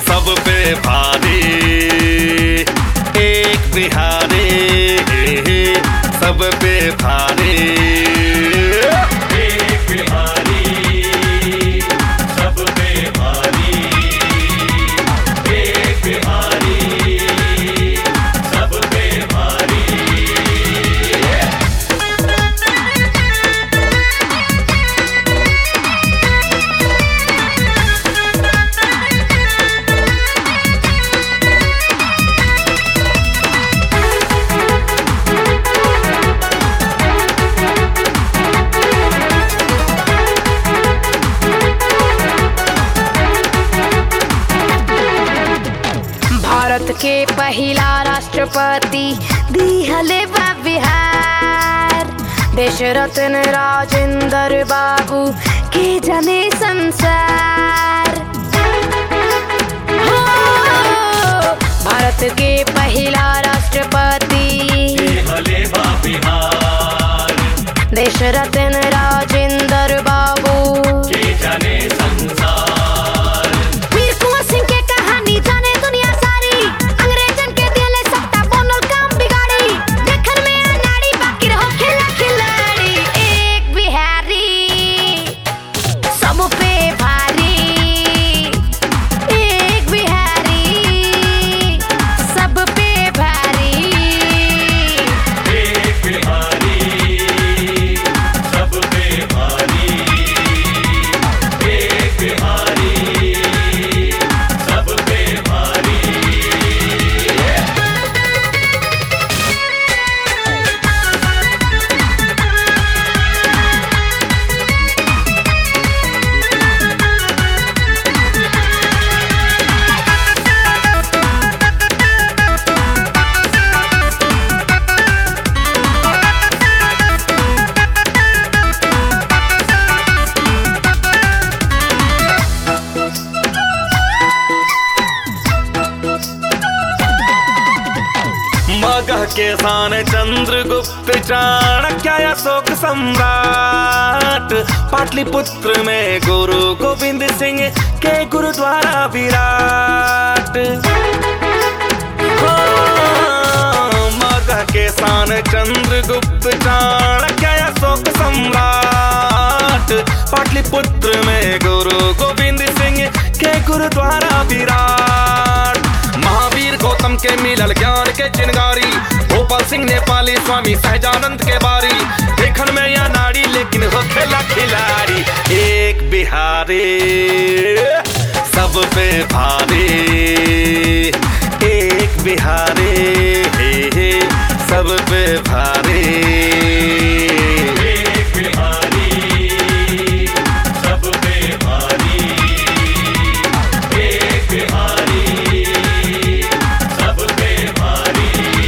सब पे भारी एक बिहारी सब पे भारी एक बिहारी सब पे भारी एक बिहारी सब पे भारी भारत के पहिला राष्ट्रपति दिहले बा बिहार देश रत्न राजेंद्र बाबू के जने संसार हो, भारत के पहिला राष्ट्रपति हले बा बिहार देश रत्न राजेंद्र बाबू के जाने संसार वीर कुंवर सिंह के कहानी जाने दुनिया सारी अंग्रेजन के दिले सत्ता बनल काम बिगाड़ी देखन में अनाड़ी बाकी रहो खिला खिलाड़ी एक बिहारी सब पे भारी एक बिहारी सब पे भारी एक बिहारी सब पे भारी एक बिहारी सब पे भारी मगह के सान चंद्रगुप्त चाणक्य अशोक सम्राट पाटलिपुत्र में गुरु गोविंद सिंह के गुरुद्वारा विराट हाँ, मगह के सान चंद्रगुप्त चाणक्य अशोक सम्राट पाटलिपुत्र में गुरु गोविंद सिंह के गुरुद्वारा विराट महावीर गौतम के मिलल ज्ञान के चिनगारी गोपाल सिंह नेपाली स्वामी सहजानंद के बारी देखन में या नारी लेकिन हो खेला खिलाड़ी एक बिहारी सब पे भारी एक बिहारी हे हे, सब पे भारी एक बिहारी सब पे भारी एक बिहारी सब पे भारी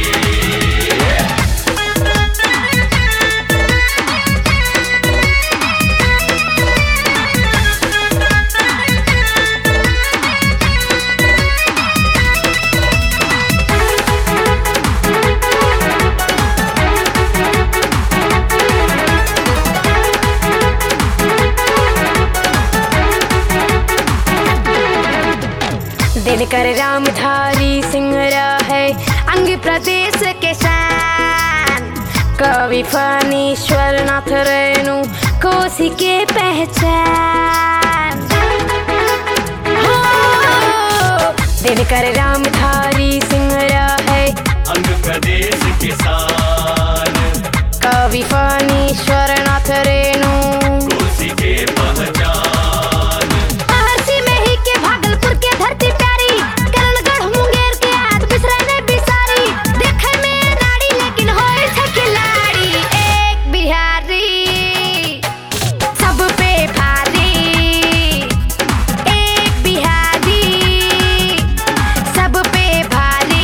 दिनकर रामधारी सिंह है अंग प्रदेश के शान कवि फणीश्वर नाथ रेणु कोसी के पहचान हो, दिनकर रामधारी सिंह है अंग प्रदेश किसान कवि फणीश्वर नाथ रेणु कोसी के पहचान महर्षि में ही के भागलपुर के धरती प्यारी करणगढ़ मुंगेर के आज बिसरे ने बिसारी देखे में नाड़ी लेकिन होए छे खिलाड़ी एक बिहारी सब पे भारी एक बिहारी सब पे भारी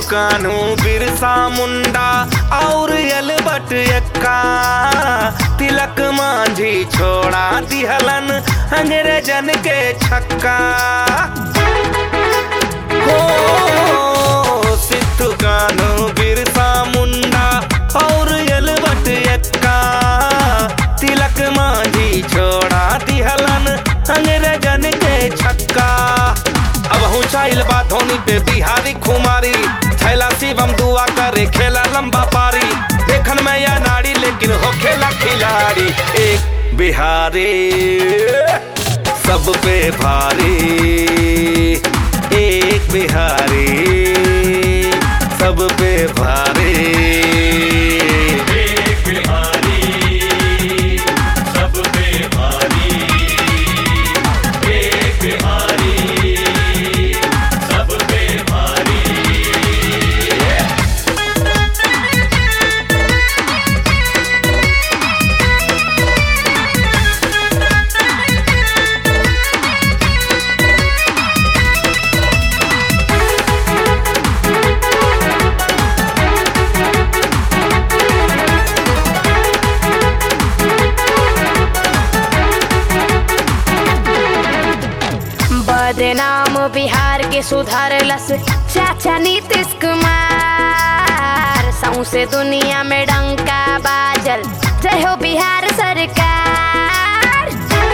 कान्हू बिरसा मुंडा और एलबट एक्का तिलक मांझी छोड़ा दिहलन अंग्रेजन के छक्का हो सिद्धू कान्हू बिरसा मुंडा और एलबट एक्का तिलक मांझी छोड़ा दिहलन अंग्रेजन के छक्का अब ऊंचाइल बा धोनी पे बिहारी खुमारी थैला शिवम दुआ करे खेला लंबा पारी देखन में या नाड़ी लेकिन हो खेला खिलाड़ी एक बिहारी सब पे भारी एक बिहारी सब पे भारी एक बिहारी सब पे भारी एक बिहारी सब पे भारी बदनाम बिहार के सुधारलस चाचा नीतीश कुमार सौसे दुनिया में डंका बाजल जय हो बिहार सरकार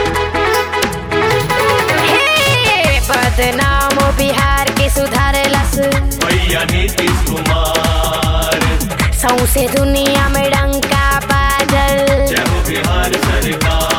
हे बदनाम बिहार के सुधारलस भैया नीतीश कुमार सौसे दुनिया में डंका बाजल जय हो बिहार सरकार